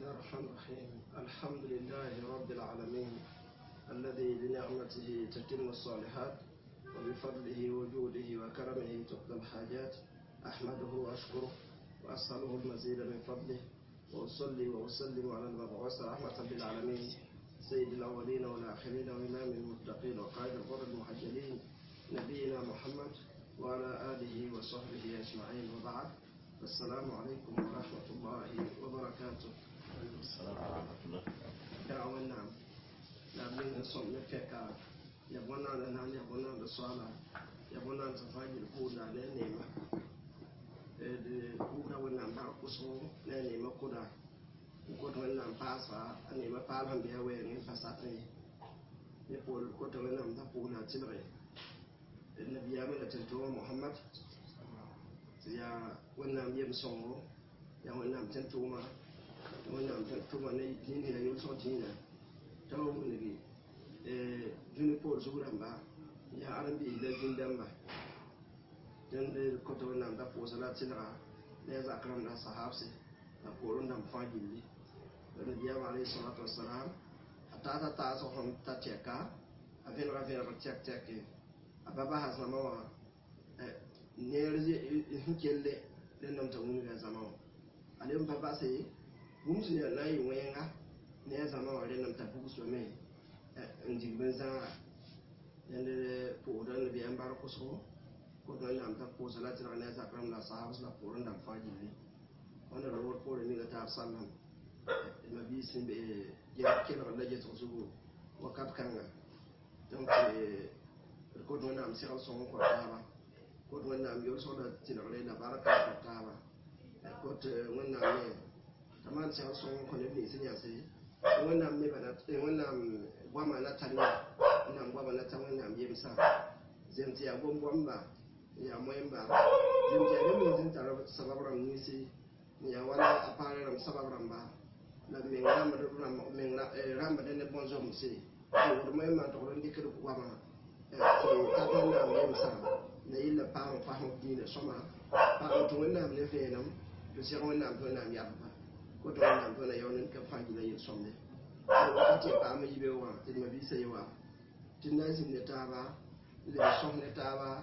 الله الرحمن الرحيم الحمد لله رب العالمين الذي بنعمته تتم الصالحات وبفضله وجوده وكرمه تقضى الحاجات أحمده وأشكره وأسأله المزيد من فضله وأصلي وأسلم على المبعوث رحمة للعالمين سيد الأولين والآخرين وإمام المتقين وقائد الغر المحجلين نبينا محمد وعلى آله وصحبه أجمعين وبعد السلام عليكم ورحمة الله وبركاته السلام ورحمة الله يا ونعم لا من صوم نفكا يبونا لنا يبونا للصلاة يبونا تفاجئ الكودا لنيمة kuda wannan ba kuso na nema kuda kuda wannan fasa a nema falon da ya waya ne fasa ta yi ya kori kuda wannan da kuna tilre na biya mana tantowa muhammad ya wannan biya musongo ya wannan tantowa wannan tantowa na yini na yau sauti na ta wani bi juni ko zuran ba ya arambi da jindan ba den de koto nam da posa la tilra ne za kram na sahabse na poro nam fagilli da biya wa alayhi salatu wassalam atata ta so hon ta teka aven ra ven ra tek tek ababa has na mawa ne rje hinkelle den nam ta wuni ga zama alim baba sai gumsu ne na yi wayenga ne zama wa den nam ta bugu so me njigben zanga yande po dan biya mbar ko so ko don lam ta ko salati na ne zakram la sahabus la ko ran faji ne wannan rawar ko ne ga ta sallam ma bi sin be ya ken wala je to su wakat kanga donc ko don nam siral son ko ta ba ko don nam yor so da tinare la baraka ko ta ba ko te wannan ne taman siral son ko ne ni sin ya sai wannan me bana wannan gwama na tariya wannan gwama na ta wannan yemsa zemti ya gwangwan ba ya moyemba jimja ne min jin tara sababram ni si ya wala apare ram sababram ba la min ram da ram min ram da ne bonzo mu si ko mo ma to ron dikir ko ma e ta to na mi sa ne illa pa ro pa ho di ne soma pa ro to na ne fe nam to se ro na to na mi apa ko to na to na yo ne ka fa gi na yin somne ko ti pa mi be wa ti ma bi se wa tin na sin ne ta ba le som ne ta ba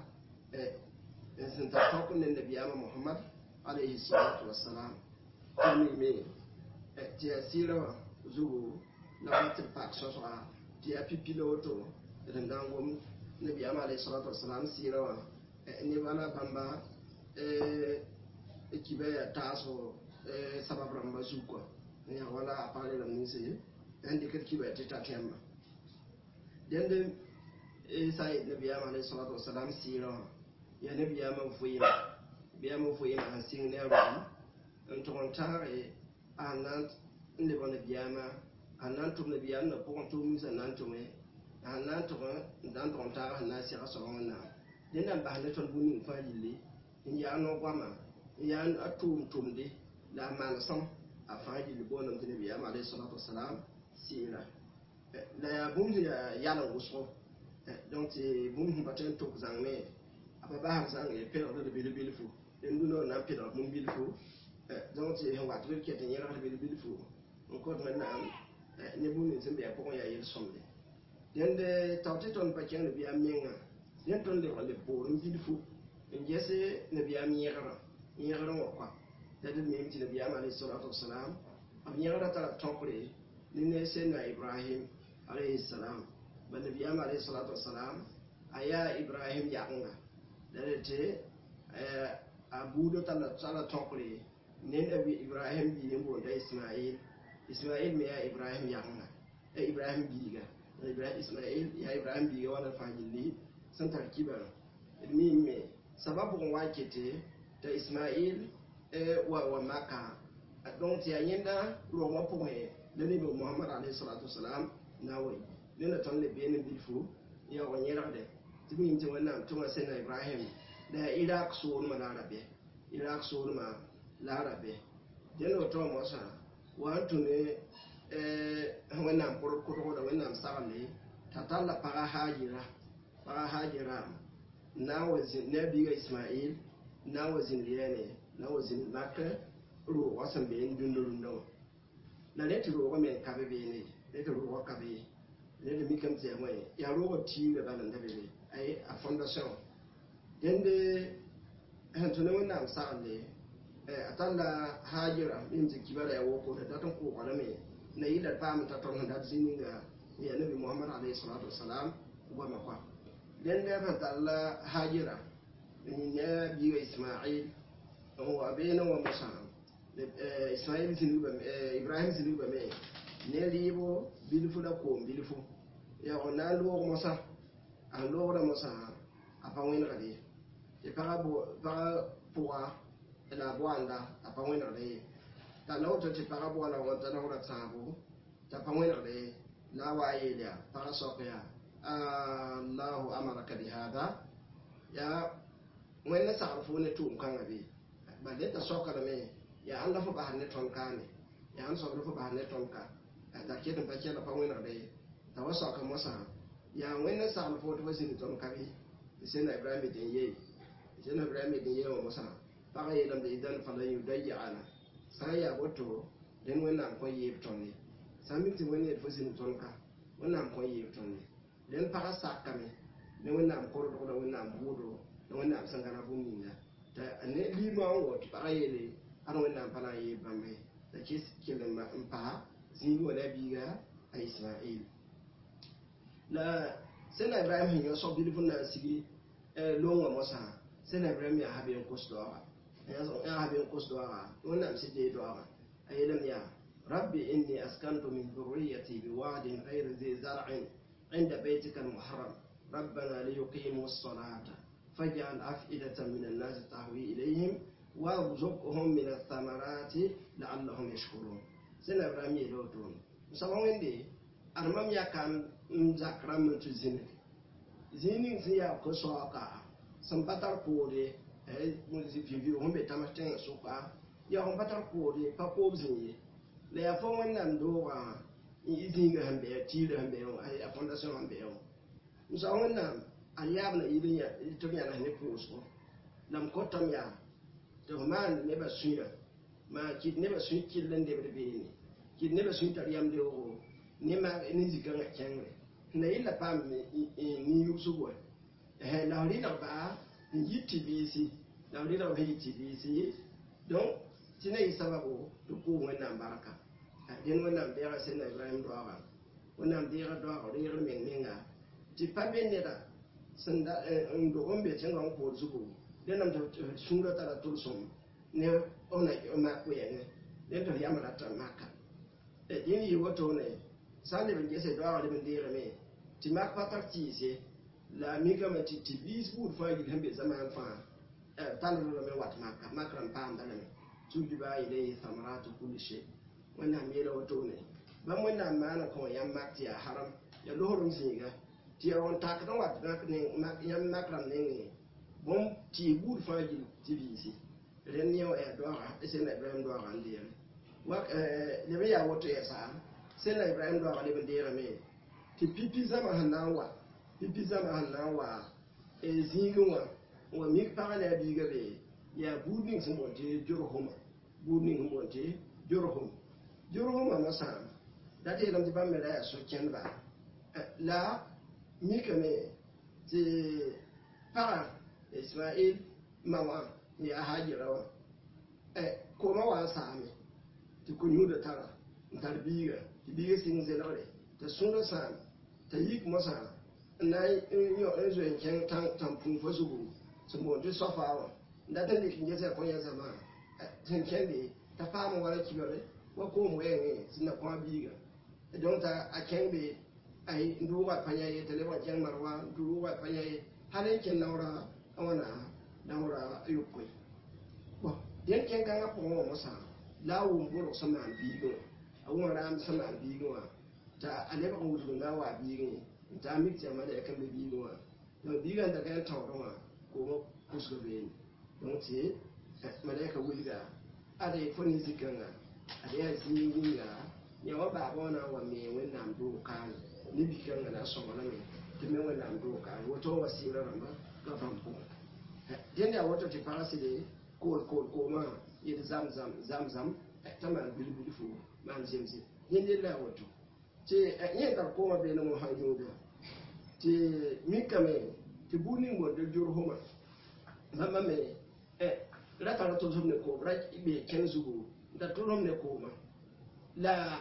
e sin ta tokku ne nabiyama muhammad alayhi salatu wassalam tani me e ti asira zugo na watin pak so so ti apipilo to den dangom nabiyama alayhi salatu wassalam sirawa e ni wala bamba e e kibe ya taso e sabab ramba zuko ya wala apale ram ni se andi kat kibe ti ta temma den de e sai nabiyama alayhi salatu wassalam sirawa ya ne biya man fo yima biya man fo yima han sing ne ro en to on tare anan ne bon biya ma anan to ne biya na ko to mi sa nan to me anan to dan to on tare na si aso on na den dan ba ne to bu ni fa yille in ya no kwa ma ya atum tum de la man som a fa yille bo nam ne biya ma alayhi salatu wassalam sira la ya bum ya ya la wuso donc bum baten to zangme apa baham sang e pelo de bil bil fu en duno na pelo mum bil fu donc ci hen wat ke te nyera bil bil fu on ko na na ne bu ni zimbe ko ya yel somde den de tawte ton pa ken bi amenga den ton de wale bo rum bil fu en jese ne bi am nyera nyera ro ko da de mi ti ne bi am alayhi salatu wassalam am nyera ta tokre ni ne se na ibrahim alayhi salam ba ne bi am alayhi salatu wassalam aya ibrahim yaqnga dare a budo tala tala tokre nen da bi ibrahim bi yimbo da ismail ismail me ya ibrahim yanga e ibrahim bi ga ibrahim ismail ya ibrahim bi wala fajili san tarkiba mi me sababu wakete da ismail e wa wa maka donc ya yenda ro mo po he le ni muhammad alayhi salatu wasalam na wai ne na ton le be ne bilfu ya wa nyera de tibi yin wannan tuma sai na ibrahim da iraq so ma larabe iraq so ma larabe den o to mo sa wa tune eh wannan kurkuru da wannan sarale ta talla para hajira para hajira na wazin nabi ga isma'il na wazin liyane na wazin makka ro wasan bayan dundurun dawa la ne tɩ roogã me n ka be beene ne tɩ roogã ka be ne tɩ mikame tɩ ya wẽ yaa roogã tiiga bala n da be be ay a fondation dẽnde sẽn tʋ ne wẽnnaam sagle a tar la haajira min tɩ kibara ya woko da dat n kʋʋga lame na yɩla d paam t'a tõnd sẽn dat zĩ ninga n yaa nabi mohamad alayhi salatu wasalam goama kɔa dẽnde sẽn tar la haajira n ne biiga ismail n wa beene wa musa ismail zĩnigba ibrahim zĩnigba me ne rɩɩbo bilfu la koom bilfu yaa na n loog mosa a sẽn loogda mosa a pa wẽnegde tɩ pagã pʋga la a boanda a pa wẽnegde ye t'a la woto tɩ pagã boala wa ta naoora tãabo t'a pa wẽnegde la a wa a yeel yaa pagã sɔk yaa allahu amaraka bihada yaa wẽnd ne sagl fo ne tʋʋm kãngã be bal dẽ t'a sɔkrame yaa ãn la fo basd ne tõnd kaane yaa ãn soabla fo basd ne tõnd ka t'a ket n pa kɛla pa wẽnegde ye t'a wa sɔka mosã yaa wẽnd ne sagl fo tɩ fa zĩnd tõnd ka be tɩ sẽnna ibrahim dẽn yee sẽnna ibrahim dẽn yee wã mosã pagã yeelame idan falan yudayi'ana sã n yaa woto dẽnd wẽnnaam kõ yeeb tõnd ye sã n mik tɩ wẽnd yel fo zĩnd tõnd ka wẽnnaam kõ yeeb tõnd ye dẽnd pagã sakame ne wẽnnaam kordgda wẽnnaam buudo ne wẽnnaam sẽn gãna bũmb ninga t'a ne liimã n wo tɩ pagã yeele ad wẽnnaam pa na n yeeb bãmbe t'a kɩs kell n pa zĩig wa la biiga a ismail la sẽnna ibrahim sẽn yõ sog bilf n na n sigi loongã mosã sẽnna ibrahim yaa ha be n kos doaga yaa ha be n kos doaga wẽnnaam sɩd dee doaga a yeelame yaa rabbi inni askantu min dhurriyati biwadin gayri zi zar'in عند بيتك المحرم ربنا ليقيموا الصلاة فاجعل أفئدة من الناس تهوي إليهم وارزقهم من الثمرات لعلهم يشكرون سنة إبراهيم يلوتون مسابا ويندي أرمام يا كان مزاكرا من تزينك زينك زيا كسوكا سنبتر كوري muzi fivi hun be tama tẽngã sʋka yaa fõn pa tar koode pa koob zĩige la yaa fo wẽnnaam doogã i zĩiga sẽn bɩ tiirã sẽn bɩ a fondation sẽn bɩ wã musa wẽnnaam ad yaabna yɩl tɩ b yãns ne pʋʋsgo la m kõtame yaa tɩ f maan nebã sũyã maa kɩt nebã sũy kill n debd beene kɩt nebã sũy tar yam deoogo ne zikãngã kẽngre na yella paam nin-yʋgsg wa la f rɩdg baa n yit tɩ biisi la f rɩdg sẽn yit tɩ biisi donc tɩ na yɩ sababo tɩ kʋʋ wẽnnaam barka dẽn wẽnnaam deega sẽnna ibrahim doaga wẽnnaam deega doaga reegr meng menga tɩ pa be neda sẽn n dog n be tẽngã n kood zugu dẽnnaam tɩ sũurã tara tʋlsem ne na mak wɛɛngẽ dẽn tɩ f yam rata maka dẽn yɩ wotone sã n leb n gese doaga leb n deegame tɩ mak pa tar tɩɩse la mikame tɩ biis buud fãa yil sẽn be zamaan fãa talrame wat maka mak rãn paamda lame tujiba ilayhi thamaratu kulli shay wẽnnaam yeela wotone bãmb wẽnnaam maana kõ yãmb mak tɩ yaa haram ya lohrem zĩiga tɩ ya wõn takd n wat yãmb mak rãmb nengẽ bõmb tɩɩ buud fãa gil tɩ biisi rẽnd yẽ yaa doaga sẽnna ibrahim doaga n deege leb n yaa woto yɛsa sẽnna ibrahim doaga leb n deegame tɩ pipi zãma sẽn na n wa pipi zãma sẽn na n wa zĩigẽ wã n wa mik pagã ne a biiga be yaa buud ning sẽn boon tɩ jorhoma buud ning sẽn boon tɩ jorhom jorhomã mosã dat yeelame tɩ bãmb me ra yaa so-kẽndba la mikame tɩ pagã ismail ma wã n yaa haajira wã koomã wa n saame tɩ ko-yũuda tara n tar biiga tɩ biiga sɩng zelgre t'a sũurã sãam t'a yik mosã n na n zoe n kẽng tãn-pũu fa zugu sẽn boon tɩ sofa wã n dat n dɩk n gesa kõ yã zãma sẽn kẽnde t'a paam n wala kibare wa koom wɛɛngẽ sẽn na kõ a biiga donc t'a a kẽng be ay n dʋʋga pa yã ye t'a leb n kẽng marwa n dʋʋga pa yã ye hal n kẽn naoora a wãna naoora yopoe bon dẽn kẽng kãngã pʋgẽ wã mosã la a wʋm borg sẽn maan biigẽ wã a wʋm raam sẽn maan biigẽ wã t'a a lebg n wudg n na n waa biigẽ n t'a mik tɩ ya malɛk n be biigẽ wã donc biigã n da ka n tãoodẽ wã koomã pʋsg beene donc tɩ malɛka wilga ade fo ne zikãngã ad yaa zĩig ninga yã wa baabã wã na n wa me wẽnnaam doog kaane ne bikãngã na n sõglame tɩ me wẽnnaam doog kaane woto n wa sɩɩra rãmba ka bãmb pʋgẽ dẽnd yaa woto tɩ pagã sɩde kool kool koomã yel zam zam zam zam t'a maan bilbil fo maan zemse yẽnde la woto tɩ yẽ tar koomã bee ne mosã yũuda tɩ mikame tɩ bug ning bõnde jor-fõma bãmba me ra tara tʋlsem ne koom ra bee kẽn zugu n ta tʋlsem ne kooma la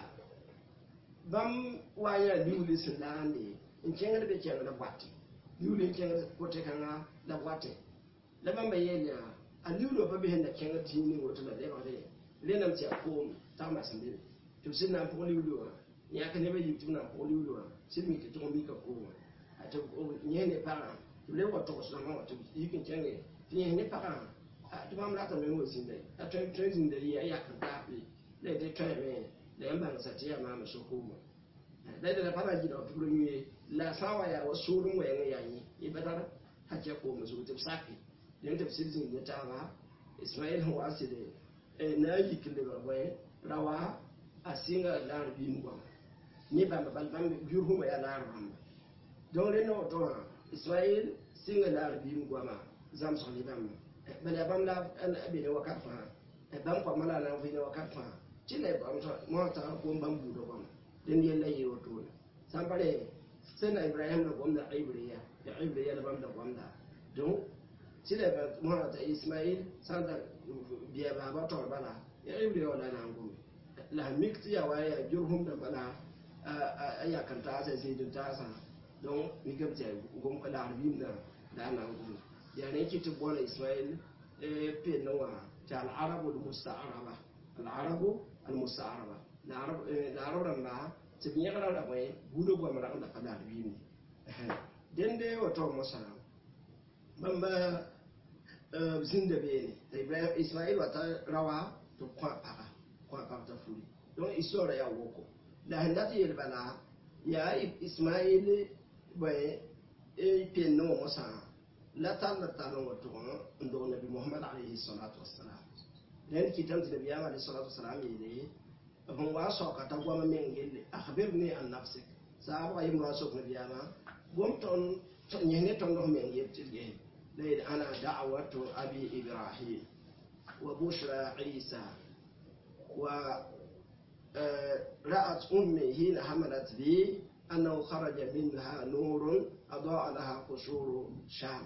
bãmb wa n yaa liuuli sẽn laande n kẽngd be kẽngda boate liuuli n kẽngd kote-kãngã la boate la bãmba yeel yaa a liuulã pa bɩ sẽn da kẽng tĩig ning woto la lebgde rẽnam tɩ a koom tagma sẽn bebe tɩ b sẽn na n pʋg liuuli wã yãk nebã yik tɩ b na n pʋg liuuli wã sɩd mik tɩ tʋg mika koomã tɩ yẽs ne pagã tɩ b le wa togsdãmã wã tɩ b yik n kẽnge tɩ yẽs ne pagã tɩ bãmb ratame n wa zĩnda a tõe tõe zĩnda yɩ a yak n taape la y tɩ tõeme la yãmb bãngsa tɩ yaa maame so-koomã la d la pa na n gɩdg tɩ b ra yũe la sã n wa yaa wa soor n wɛɛngẽ yaa yẽ y pa tar hakɛ koomã zugu tɩ b sake dẽn tɩ b sɩd zĩnd ne taaba ismail sẽn wa n sɩd na n yik n lebg bõe ra wa a sɩnga laar biim goama ne bãmba bal bãmb biurfũma yaa laar bãmba donc rẽnd woto wã ismail sɩnga laar biim goama zãmsg ne bãmba bala yaa bãmb la be ne wakat fãa bãmb koamã la a na n vɩ ne wakat fãa tɩ la mosã tagã gom bãmb buudã goama dẽnd yella yee wotone sã n pa re sẽn na ibrahim la gomda ibriya ya ibriya la bãmb da gomda donc tɩ la mosã ta ismail sã n ta bɩa baaba tõr bala ya ibriya wã la a na n gome la sẽn mik tɩ yaa wa yaa jor-fũm dãmba la a yak n taasa zĩid n taasã donc mikame tɩ gom laagr biimdã la a na n gome yaa ne kɩ tɩ bõla ismail pend wã tɩ alarabu almustaaraba alarabu almustaaraba laarab rãmba tɩ b yẽgra ra bõe buudã goam rag la pa laagr biimde dẽnde woto mosã bãmba b zĩnda beene t'a ibrahim ismail wa ta ra wa tɩ b kõ a paga kõ a pag t'a furi donc histoire yaa woko la sẽn dat yel bala yaa ismail bõe pend wã mosã la tar la tar n wa tʋg n dog nabi mohamad alayhi salatu wasalam rẽnd kɩtame tɩ nabiyaam alayhi salatu wasalam yeele b n wa soka t'a goama meng yelle akhbirni an nafsik saabga yembr wa sok nabiyaamã gom tõnd yẽs ne tõnd f meng yel tɩ d gese la yeel ana da'watu abi ibrahim wa bushra isa wa رأت أمي حين حملت بي أنه خرج منها نور أضاء لها قصور شام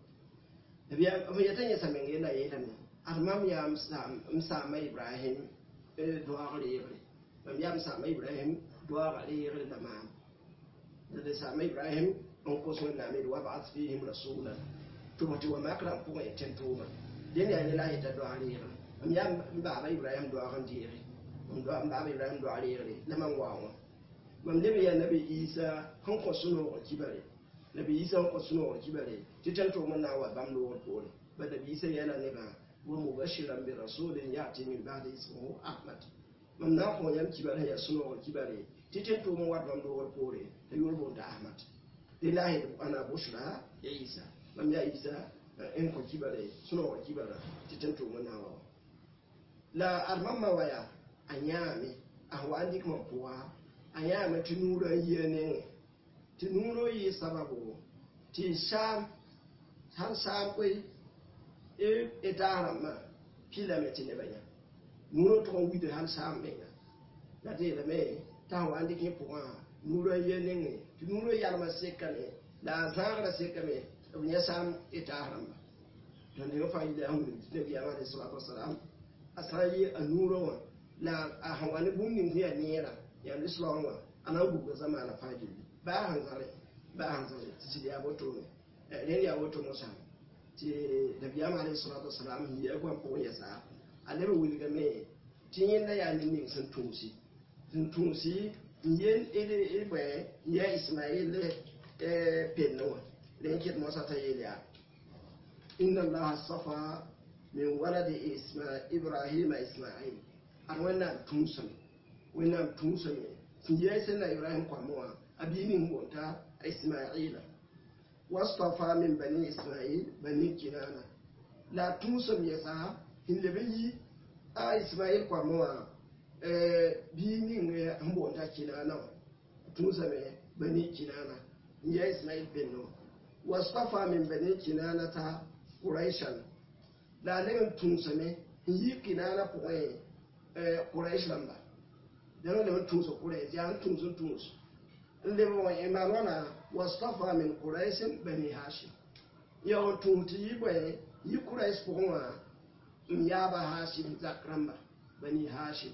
فيتني سمين إلى يلمي أرمام يا مسامة إبراهيم دعاء ليغري مم يا مسامة إبراهيم دعاء ليغري تمام لدي سامة إبراهيم أنقص من نامير وابعث فيهم رسولا تبتي وما كلام فوق يتنتوما دين يعني لا يتدعاء ليغري مم يا بابا إبراهيم دعاء ليغري n do n baab ibrahim do areegre la man waa wã mam leb yaa nabi isa sẽn kõ sũ-noogr kibare nabi isa sẽn kõ sũ-noogr kibare tɩ tõnd tʋʋm n na n wa bãmb loogr poore ba nabi isa yɛla nebã wa mubashiran bi rasulin yati min ba'di ismuhu ahmad mam na n kõ yãmb kibar sẽn yaa sũ-noogr kibare tɩ tõnd tʋʋm n wat bãmb loogr poore t'a yʋʋr boonda ahmad dɩ la sẽd ana bushra ya isa mam yaa isa n kõ kibare sũ-noogr kibara tɩ tõnd tʋʋm n na n wa wa la ad mamma wa yaa a yãame a wa n dɩk mam pʋga a yãame tɩ nuurã n yia nengẽ tɩ nuurã yɩ sababu tɩ saam sãn saam koe y taas rãmbã pilame tɩ nebã yã nuurã tʋg n wid hal saam menga la tɩ yeelame t'a sẽn wa n dɩk yẽ pʋgã nuurã n yia nengẽ tɩ nuurã yalmã sekame la a zãagrã sekame b yã saam y taas rãmba tõnd dẽng fãa yɩla sẽn wilg tɩ nabiyaam alai salatu wasalam a sã n yɩ a nuurã wã la a sẽn wa ne bũmb ning sẽn yaa neerã yaa lislaam wã a na n gubga zamaana fãa gilli baa sẽn zãre baa sẽn zãre tɩ sɩd yaa wotone rẽnd yaa woto mosã tɩ nabiyaam alayhi salatu wasalam sẽn yɩa goam pʋgẽ yɛsa a leb n wilgame tɩ yẽnda yaa ne ning sẽn tũusi sẽn tũusi n yen bõe n yaa ismail pend wã rẽn kɩt mosã t'a yeel yaa inna allaha safa min waladi ibrahima ismail ad wẽnnaam tũusame wẽnnaam tũusame sẽn yɛɛ sẽn na ibrahim koamẽ wã a bii ning boonta a ismaila wastafa min bani ismail bani kinana la a tũusam yɛsa sẽn leb n yi a ismail koamẽ wã bii ning sẽn boonta kinana wã tũusame bani kinana n yaa ismail pendo wastafa min bani kinana ta quraishan la a leb n tũusame n yi kinana pʋgẽ quraish rãmba dẽng leb n tũus kʋrɛɛs yaa n tũus n tũus n leb wa imaan wãna wastafa min quraisin bani hashim yao n tũus tɩ yi bõe yi kʋrɛɛs pʋgẽ wã n yaaba hashim zak rãmba bani hashim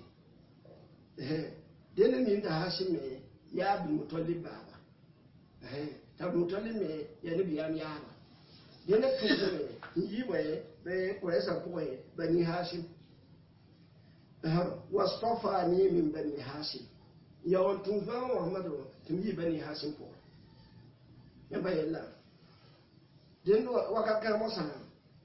dẽnd nin t'a hashim me yaa abdulmutalib baaba t'a abdulmutalib me yaa nebiyaam yaaba dẽnd tũusme n yi bõe bɩ kʋrɛɛsã pʋgẽ bani hashim واصطفاني من بني هاشم يوم توفى محمد تمي بني هاشم فوق يبقى يلا دين وقت كان مثلا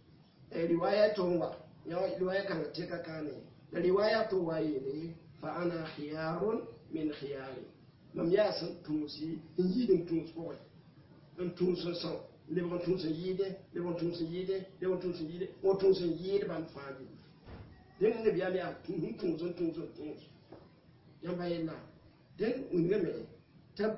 رواية تونغا يا رواية كان تيكا كاني رواية توايلي فأنا خيار من خياري لم ياسن تونسي يجي تونس فوق ان تونس سان لبن تونس يده لبن تونس يده لبن تونس يده وتونس يده بان فادي den ne biya ya tun tun tun tun tun tun yan bayan na den unga me ta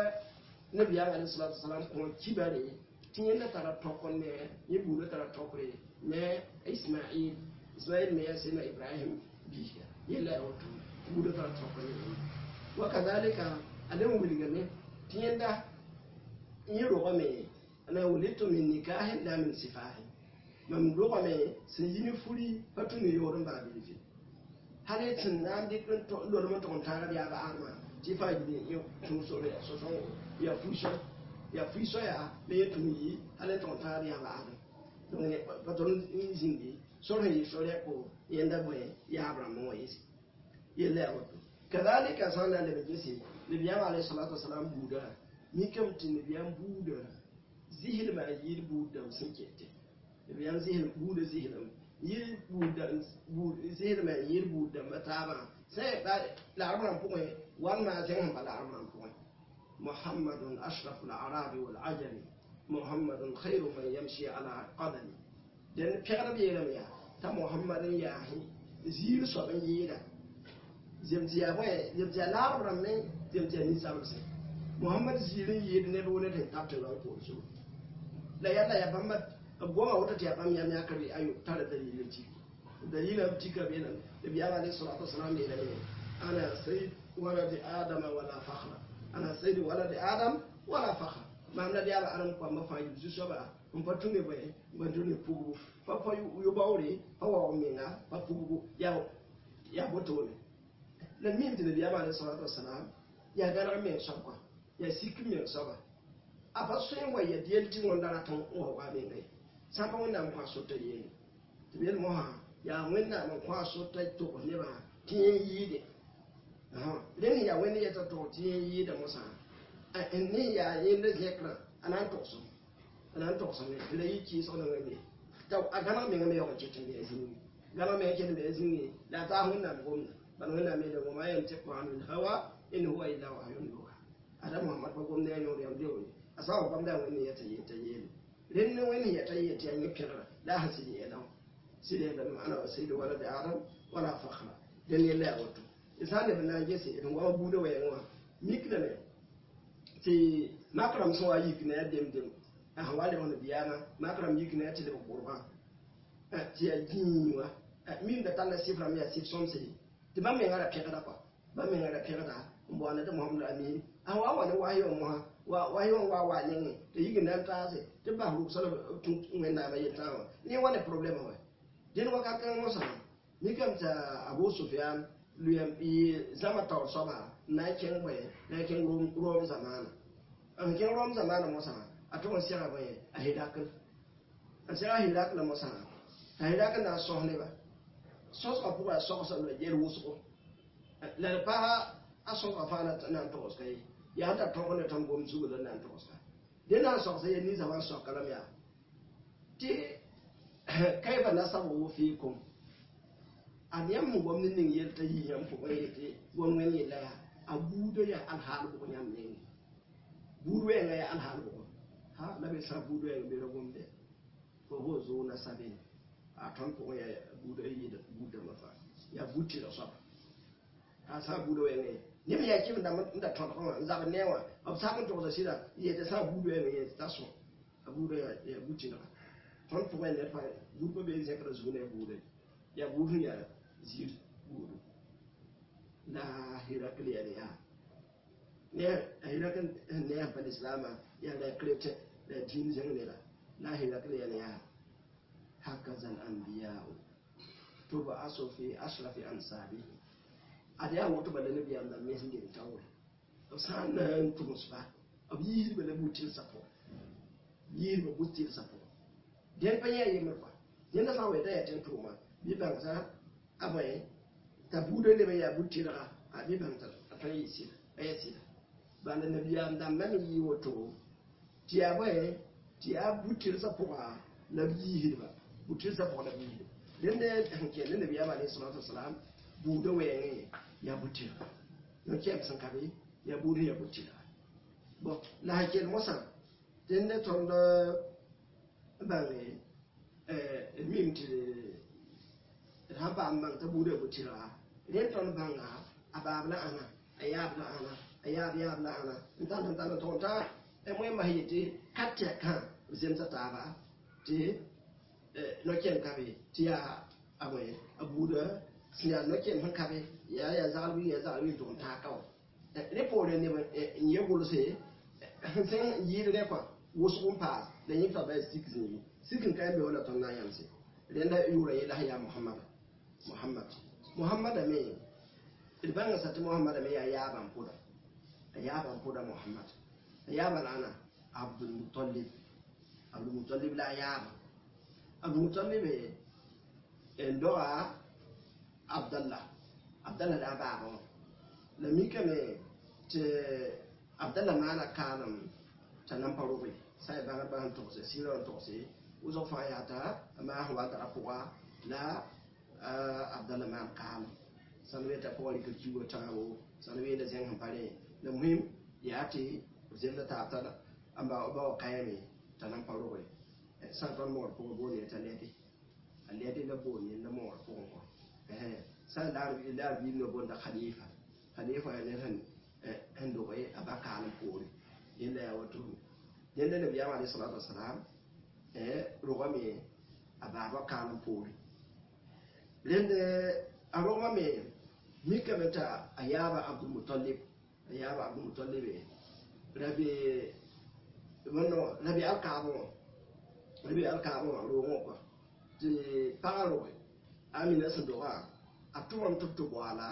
ne biya alayhi salatu wasalam ko kibare tin yana tara tokon ne yi buru tara tokre ne isma'il isma'il me ya sai na ibrahim bi yalla wato buru tara tokon ne wa kadhalika adan wuliga ne tin yanda yi roƙo me ana wulitu min nikahin la min sifahin mam dogame sẽn yi ne furi pa tũ ne yoor n baa bilfi hal y sẽn na n dɩk lorm n tʋg n tãagd yaaba armã tɩ fãa yɩ tũusore ya sõsõngo ya fuiso ya fuiso yaa la yẽ tũu yi hal n tʋg n tãagd yaaba arm pa tõr n zĩndi sor sẽn yɩ sor yɛko yẽnda bõe yaab rãmb n wa yese yella ya woto kadhalika sã n na leb gese nabiyaam alayhi salatu wasalam buuda mikame tɩ nabiyaam buuda zɩslma a yɩɩd buud dãmb sẽn kete yan zihir bude zihirin yir budan zihir mai yir budan mataba sai ba la'amuran fukwai wannan sai mun ba la'amuran fukwai muhammadun ashraful arabi wal ajami muhammadun khairu man yamshi ala qadami dan fiqar bi yaram ya ta muhammadin ya hi zir so ban yida zemtiya boye zemtiya la'amuran ne zemtiya ni sabse muhammad zirin yid ne dole ta tapta ran ko so la yalla ya bamba goma wata ta yaɓa miya ya karbi ayo tare dalilin ci dalilin ci ka nan da biya ma alaihi salatu wasalam ne da ne ana sai wala da adama wala fakhra ana sai da wala da adam wala fakhra ma na da aran kwa ma fa yuzu so ba mun fa tunne bai ban tunne pugu fa fa yu bawre fa wa minga fa pugu ya ya boto ne la min da biya ma alaihi salatu wasalam ya gara me shakwa ya sikri me saba a fa so yin waye diyal tin wanda ra tan o wa me ngai sãn wẽnnaam kõ a sota yeene tɩ b yel mosã yaa wẽnnaam n kõ a sota tʋgs nebã tɩ yẽ yiide rẽnd yaa wẽnd yɛta tʋg tɩ yẽ yiida mosã ne yaa yẽnd zẽkrã a na n tʋgsem a na n tʋgsame tɩ la yɩ kɩɩsg na wẽnde t'a a gãneg mengã me yaoog n ket n bɩa zĩngi gãneg mengã ket n bɩa zĩngi la a taas wẽnnaam gomda bala wẽnnaam yeele wama yantiqu anu lhawa in huwa illa wahyun yuha ada mohamad pa gomda ya yõor yam deoore a sã n wa bãmb daa wẽnd yɛta yeta yeele ren ne wani ya ta yi ta yi kira la hasidi ya dan sidi da ma'ana wa sai da wala da adam wala fakhra dan yalla ya wato isan da na je sai idan wa bude wa yanwa mikna ne ti makram so wa yi kina ya dem dem a hawale wani biyana makram yi kina ya ti da qurban a ti ya jinwa min da talla sifra mi ya sif som sai ti ba me ngara kekada kwa ba me ngara kekada mbo ana da muhammadu amin a wa wani wayo mu ha wa wayo wa wa ne to yi gina ta se ti ba ru sala tun ngenda ba yeta wa ni wani problem wa din wa ka kan musa ni kam ta abu sufyan luyam bi zama ta soba na ken bai na ken rom rom zamana an ken rom zamana musa a to wasi ra bai a hidakal an sai a hidakal musa a hidakal na so ne ba so so ko ba so so le yer wusu la pa a so ka fa na na to kai ya ta tɔgɔ ne tan gom sugu la nan tɔgɔ sa de na sɔg sa ye ni zaman sɔg kalam ya ti kai ba na sabu wo fi kum a yam mu gom ni ning yel ta yi yam ko ye ti gom wen ye la ya a budo ya al hal ko nyam ne budo ya ga ya al hal ko ha la be sa budo ya be ro gom de ko ho zo na sabin a ton ko ya budo yi da budo ma fa ya buti da sɔb a sa budo ya ne ni mi ya kim da da ton ko za ba newa ab sa mun to da shida ye ta sa budo ya ne ta so a budo ya ya buti na ton ko ne fa budo be zai kada zuwa ne budo ya budo ya zir budo la hirakl ya ne ya ne hirakl ne ya pa islama ya la krete da din jang ne la la hirakl ya ne ya hakaza al anbiya to ba aso fi ashrafi ansabi ada ya woto bala nabi Allah me sin gin tawo to san na tumus ba ab yi bala butil sapo yi ba butil sapo den pa ya yi marfa den da sawe da ya ten tuma bi ban sa abai ta bude ne ba ya butira a bi ban ta ta yi si ayi si ba na nabi Allah dan man yi woto ti ya bai ti ya butil sapo a na bi ba butil sapo na bi den da hanke ne nabi Allah alaihi salatu wassalam bude wɛɛŋe ya butira yõ kɛp sẽn ka be ya buud ya butira bon la ha kell mosã dẽnd ne tõnd bãnge d mim tɩ d sã n paam bãng t'a buud ya butira rẽnd tõnd bãnga a baab la ãna a yaab la ãna a yaab yaab la ãna n tãnd n tãnd n tʋg t'a wẽ mas yetɩ ka tɛkã b zemsa taaba tɩ no-kẽnd ka be tɩ yaa a bõe a buuda sẽn yaa no-kẽnd sẽn ka be yaa yaa zagl wing yaa zagl wing tʋg n taa ka wa rẽ poorẽ neb n yẽ gʋlse sẽn yɩɩd rẽ kɔa wʋsg n paas la yẽ fa baa sik zĩigi sik n ka n be wala tõnd na n yãmse rẽnda yʋʋra yella sẽn yaa mohamada mohamad mohamada me d bãnga sa tɩ mohamada me yaa yaabã n pʋda a yaabã n pʋda mohamad a yaabã la ãna abdulmutalib abdulmutalib la a yaabã abdulmutalib n doga abdallah abdallah daa baabã wã la mikame tɩ abdallah maana kaalem t'a nan pa robe sã y bãgd bãs n togse sɩɩra n togse wʋsg fãa yaata maas wadra pʋga la abdallah maan kaalem sãn weta pʋga rɩka kiuga tãabo sãn weenda zẽng sẽn pa rẽ la muhim yaa tɩ b zemda taab t'a a ba wa kayame t'a nan pa robe sã n tõnd moor pʋgẽ boone t'a lɛdɩ a lɛdɩ la boon yella moor pʋgẽ kɔ sã n laar biig no bonda khalifa khalifa ya ne sẽn n doge a ba kaalem poore yẽnda yaa woto yẽnda nabiyaam alai salatu wasalam rogame a baaba kaalem poore rẽnd a rogame mikame t'a a yaaba abdulmutalib a yaaba abdulmutalib rabe wẽnno rabe alkaabẽ wã rabe alkaabẽ wã roogẽ kɔa tɩ pagã roge amina sẽn dogã a tʋmam tɩ b tɩ boala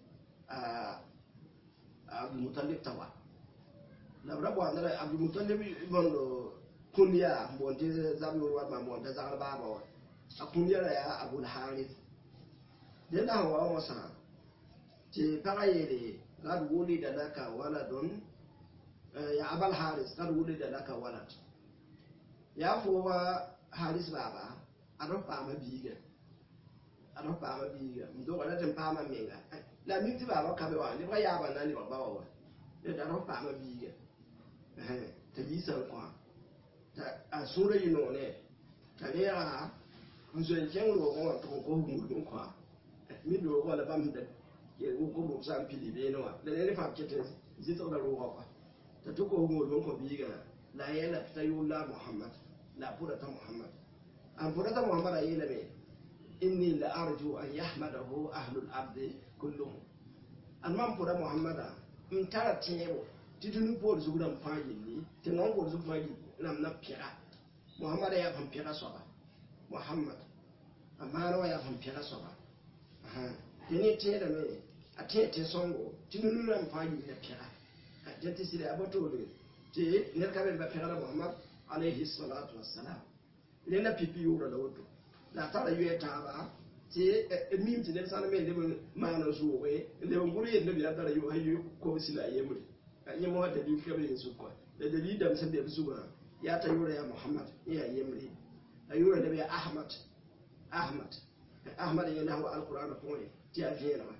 abdulmutalib t'a wa la b ra boanda la abdulmutalib bõndo kũnyaa n boond tɩ zab yor wat maa boond t'a zagl baaba wa a kũnya ra yaa abulharis dẽn la sẽn wa wã mosã tɩ pagã yeele qad wulida laka waladun ya abal haris qad wulida laka walad yaa fo wa haris baaba ad f paama biiga ad f paama biiga n dogra tɩ n paama menga la mik tɩ baaba ka be wa nebga yaaba na nebg ba wa wa d ad f paama biiga t'a yiisã n kõ a sũurã yɩ noone t'a reega n zoe n kẽng roogẽ wã tɩg n kos murg n kõ mi roogẽ wã la bãmb sẽn da wʋkb rʋg sã n pili beene wã la ned fãa ket n zɩtg la roogã kɔa t'a tɩ kos murg n kõ biigã la a yɛla t'a yʋʋl la a mohamad la a pʋda t'a mohamad an pʋda muhammad a yeelame inni la arju an yahmadahu ahlu lardi kulluhum an man pʋda mohammada n tara tẽebo tɩ dũni poor zug rãmb fãa yilli tɩ non poor zug fãa yilli rãmb na pɛga mohammada yaa fãn pɛga soaba mohammad a maana wa yaa fãn pɛga soaba tɩ ne tẽedame a tẽ tẽ sõngo tɩ dũni rãmb fãa yilli na pɛga dẽ tɩ sɩd a ba toore tɩ ned ka be ba pɛgda mohammad alayhi salatu wassalam rẽnda pipi yʋʋra la woto la a tara yoɛ taaba tɩ mim tɩ ned sãn me leb n maan n zʋʋge n leb n gʋr yel nabiyaa tara yo yo kobsi la a yembre yẽ mosã dalil ka be yen sʋk kɔa la dalil dãmb sẽn be b zugã yaa t'a yʋʋra yaa mohamad n yaa yembre a yʋʋra leb yaa ahmad ahmad ahmad yẽ la sẽn wa alqurana pʋgẽ tɩ yaa vẽenega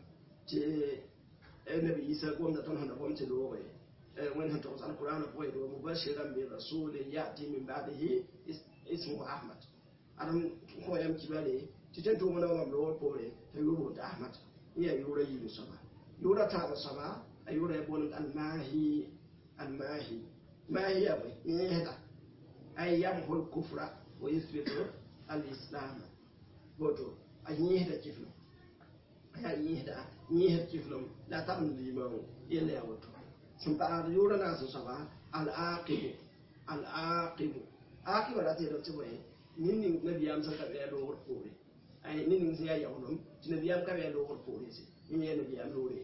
tɩ nabi isa gomda tõnd sẽnda gom tɩ looge wẽnd sẽn togs alqurana pʋgẽ do mubashiran bi rasulin yati min badihi ismu ahmad adam ko yam kibale ti ten to mona wam lo pore ta yuro da ahmad iya yuro yi saba yuro ta ba saba a yuro ya bon al mahi al mahi mahi ya bai ni hada ay yam hol kufra wa yuthbitu al islam boto a yi hada kifno ya yĩsda yĩsd kiflem la tab n liimã yella ya woto sẽn paasd yʋʋra na sẽn soaba al-aqibu al-aqibu aqiba rat yeelame tɩ bõe nin ning nabiyaam sẽn ka bɩ a loogr poore ay nin ning sẽn yaa yaoolem tɩ nabiyaam ka bɩ a loogr poore se yẽ yaa nabiyaam loore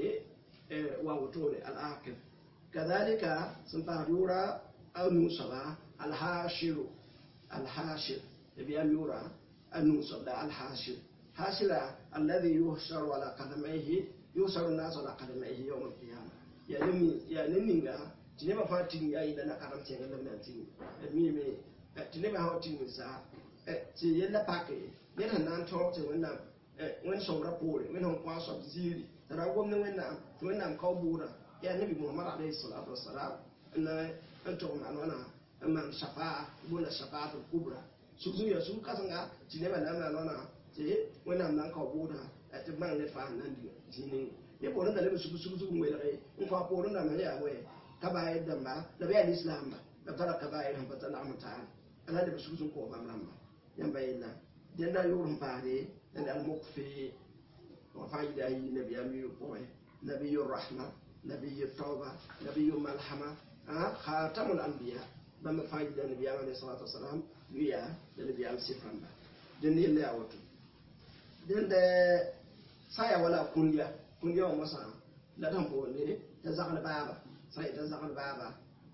tɩ wa wotone al-aqib kadhalika sẽn paasd yʋʋra a nu soaba al-hashiru al-hashir nabiyaam yʋʋra a nu soab la al-hashir hashira alladhi yuhsharu ala qadamayhi yuhsharu an-nasu ala qadamayhi yawm al-qiyamah ya nin ya nin ninga tɩ nebã fãa ting yaa yɩla nakaram tẽngã la b na n ting miime tɩ nebã sã wa ting saa tɩ yella pake ned sẽn na n tõog tɩ wẽnnaam wẽnd sõmdã poore wẽnd sẽn kõ a soab ziiri t'a ra gom ne wẽnnaam tɩ wẽnnaam ka buudã yaa nebi mohamad alayhi salatu wasalam n n tog maan wãna n maan shafaa bola shafaat kubra sug-zug ya sug kãsenga tɩ nebã na n maan wãna tɩ wẽnnaam na n ka buudã tɩ b bãng ned fãa n na n dig zĩig ne poorẽ da leb sug-sug n welge n kõ a poorẽ dãmb yaa wɛ kabaayir dãmba la b yaa lislaamba la b tara kabaayir sẽn pa ta lagm taale ala leb sug-sug n kõ bãmb rãmba yãmba yella dẽnda yʋʋr sẽn paasde la al-mukfi wa fãa yɩla a yɩ nabiyaam yʋ pʋgẽ nabiyu rahma nabiyu tauba nabiyu malhama khatamul anbiya bãmb fãa yɩla nabiyaam alayhi salatu wasalam yʋ yaa la nabiyaam sɩf rãmba dẽnd yella yaa woto dẽnd sã n yaa wala kũnya kũnya wã mosã la d sẽn boonde t'a zagl baaba sã n yet'a zagl baaba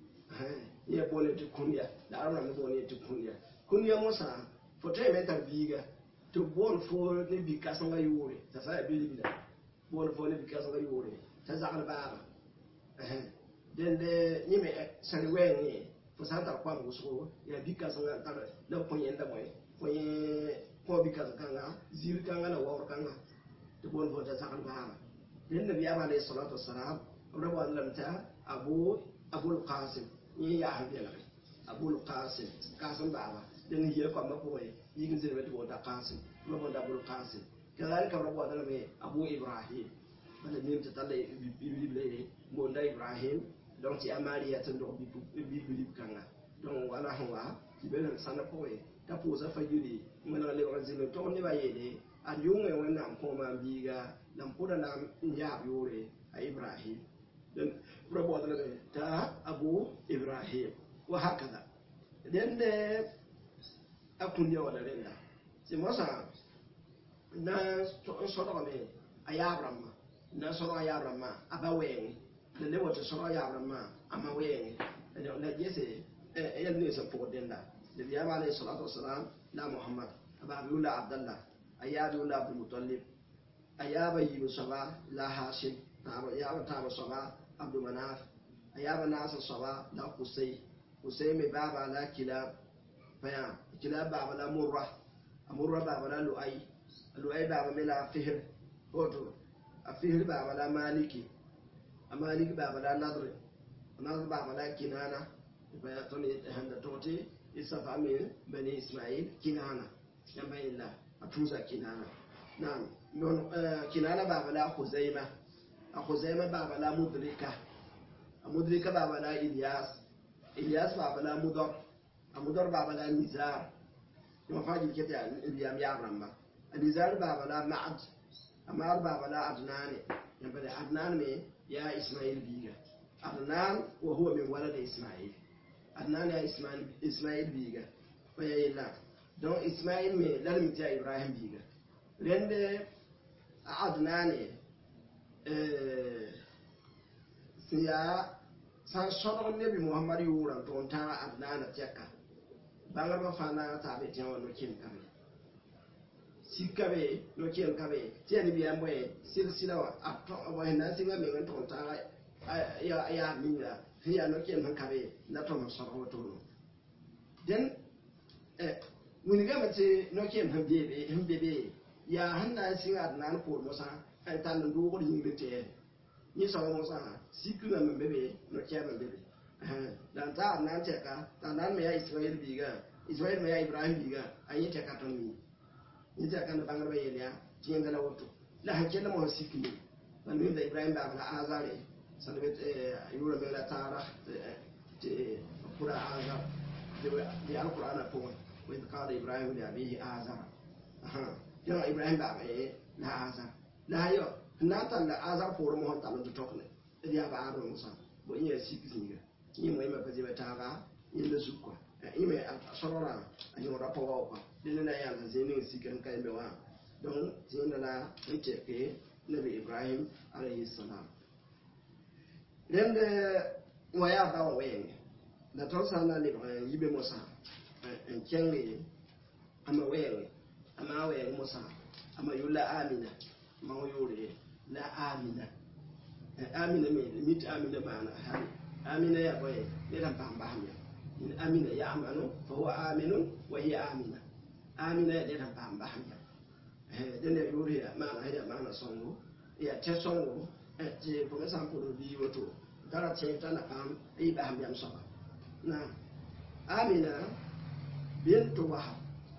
yẽ boone tɩ kũnya la arab rãmb boone tɩ kũnya kũnya mosã fo tõe me tar biiga tɩ boon fo ne bi-kãsenga yʋʋre t'a sã n yaa bilbila boon fo ne bi-kãsenga yʋʋre t'a zagl baaba dẽnd yẽ me sãr wɛɛngẽ fo sã n tar koam wʋsgo yaa bi-kãsenga n tar la kõ yẽnda bõe fo yẽ kõ bi-kãsem kãnga ziir kãnga la waoor kãnga tɩ boon fo t'a zagl baaba dẽnd nabiyaam alayhi salatu wasalam b ra bõon lame t'a abu abul qasim yẽ yaa sẽn belge abul qasim qasim baaba dẽnd yɩla koamã pʋgẽ yik n zelme tɩ boonda qasim b ra bõonda abul qasim kadalika b ra bõonda lame abu ibrahim bala nim tɩ talla biblibla ye boonda ibrahim donc tɩ yaa mariya tɩ n dog biblib kãnga donc wala sẽn wa tɩ be sãna pʋgẽ t'a pʋʋsa fa yiri wẽneg lebg zĩnd n tog nebã yeele ad yʋngẽ wẽnnaam kõ maan biiga la n pʋda na n yaab yʋʋre a ibrahim b ra bõod lame t'a abu ibrahim wa hakada dẽnd a kũndia wala rẽnda tɩ mosã na n sõdgame a yaab rãmbã na n sõdg a yaab rãmbã a ba wɛɛngẽ la le wa tɩ sõdg a yaab rãmbã a ma wɛɛngẽ la gese yɛl ne sẽn pʋgd dẽnda nabiyaam alayhi salatu wasalam la mohamad a baab yʋla abdallah a yaab yʋla abdulmutalib a yaaba yiib soaba la hashim yaaba taaba soaba abdumanaf a yaaba naasã soaba la kusay kusay me baaba la kilab faya kilab baaba la murra a murra baaba la lu'ay a lu'ay baaba me la fihr woto a fihr baaba la maliki a maliki baaba la nadr a nadr baaba la kinana faya tõnd sẽnda tog tɩ isafa me bani ismail kinana yãmba yella a tũusa kinana nam kinana baaba la khuzaima a khuzaima baaba la mudrika a mudrika baaba la ilyas ilyas baaba la mudar a mudar baaba la nizar yõ fãa gil ket yaa nabiyam yaab rãmba a nizar baaba la maad a maad baaba la adnane yãmba de adnan me yaa ismail biiga adnan wa huwa min walada ismail adnan yaa ismail biiga fa ya yella donc ismail me la mi tɩ yaa ibrahim biiga rẽnd a adnane sẽn yaa sã n sõdg nebi mohamad yʋʋrã n tʋg n tãag adnaana tɛka bãngrbã fãa na n taab tẽ wã no-kẽn ka be sika be no-kẽn ka be tɩ yaa nebiyaam bõe sɩl-sɩla wã sẽn na n sɩnga meng n tʋg n tãag yaa ninga sẽn yaa no-kẽn sẽn ka be la tõnd n sõdg wotono dẽn wilgame tɩ no-kẽn sẽn be be yaa sẽn na n sɩng adnaan poor mosã n tall n doogd yĩngr tɛɛ yẽ soaba mosã sikã me be be no-kɛɛmã be be la n ta adnaan tɛka t'a adnaan me yaa ismail biiga ismail me yaa ibrahim biiga a yẽ tɛka tõnd mi yẽ tɛka ne bãngrbã yel yaa tɩ yẽnda la woto la sẽn kell mosã sikme la mimda ibrahim baab la azare sẽn be yʋʋra me la taara tɩ pʋra azar tɩ alqurana pʋgẽ وإذ قال إبراهيم لأبيه آزر يا إبراهيم بابا لا آزر la yo na ta la azar por mo ta lo to ne e dia ba aro musa bo yin si kisinga yin mo ma paje ta ga yin da su ko yin me sorora a yin ra po ko din na ya na zai ne si kan kai be wa don zai na la ite ke nabi ibrahim alayhi salam den de wa ya ba wa wen da to sa na le yibe musa en kenge ama wen ama wen musa ama yula amina ma yore la amina amina me mit amina mana hali amina ya boye ne dan pam baham ya in amina ya amanu fa huwa aminu wa hiya amina amina ya dan pam baham ya eh den ne yore ya mana ya mana songo ya te songo eh je ko me sam ko bi woto dara che ta na pam ai baham ya so na amina bintu wahab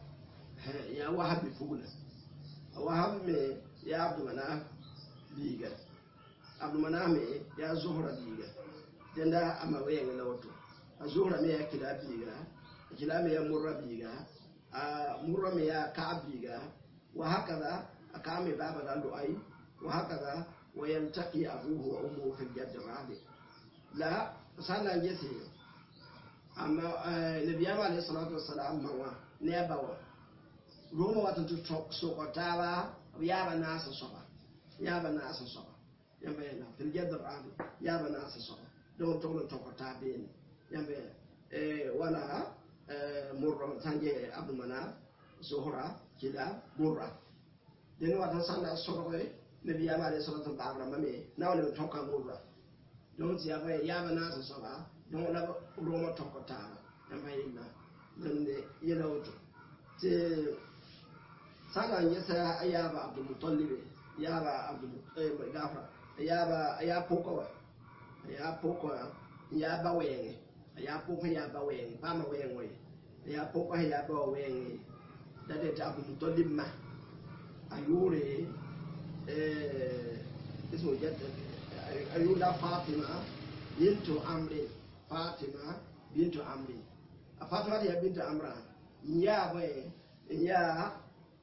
ya wahab bi fugula wahab me ya abdu manaf biga abdu manaf me ya zuhra biga denda ama wenga na wato a zuhra me ya kila biga kila me ya murra biga a murra me ya ka biga wa hakaza aka me baba da du'ai wa hakaza wa yaltaqi abuhu wa ummuhu fil jadd rabi la sallan yesi amma nabiyama alayhi salatu wassalam mawa ne bawa roma wata tu sokotaba yaba nasa soba yaba nasa soba yamba yana fil jadar abi yaba nasa soba don to to ko ta be yamba e wala murra tanje abu mana zuhra kila murra den wata sanda soba nabi yaba alayhi salatu babra mame na wala to ka murra don ti yaba yaba nasa soba don la roma to ko ta yamba yana don de yana wato te sana yasa ayaba abdul mutallib yaba abdul eh gafra yaba ya poko ya poko ya ba wenge ya poko ya ba wenge pa ma wenge ya poko ya ba wenge da de ta abdul mutallib ma ayure eh ismo jadda ayula fatima bintu amri fatima bintu amri a fatima ya bintu amra ya bai ya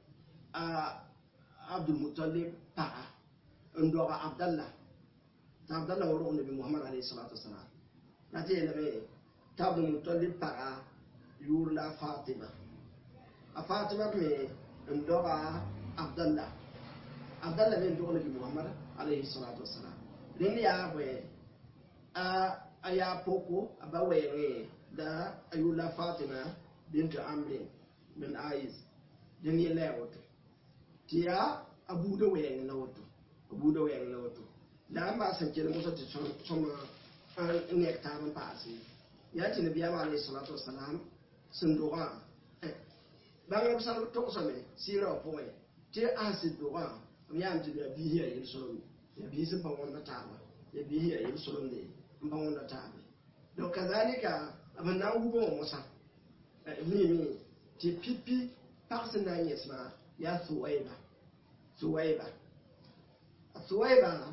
a abdulmutalib paɣa n dɔba abdallah ta abdallah wɔrɔ nabi muhammad alayhi salatu wasalam na ti yɛlɛmɛ ta abdulmutalib paɣa yuurila fatima a fatima mi n dɔba abdallah abdallah mi n dɔgɔ nabi muhammad alayhi salatu wasalam rin ya bɛ a a ya poko a ba wɛŋɛ da a yuurila fatima bintu amrin min ais din yi laya wato tiya abu da wayan na wato abu da wayan na wato da an ba san kira musa ta soma an ne ta ban ba asi ya ci nabi ya alayhi salatu wassalam sun doga ban ga sal to so me sira ko me ti asi doga ya am ti da bi ya yin so ya bi sun ban wanda ta ba ya bi ya yin so ne ban wanda ta ba don kazalika abin nan gubo musa mi mi ti pipi pagsi na n yɛs maa yaa suwaiba suwaiba a suwaiba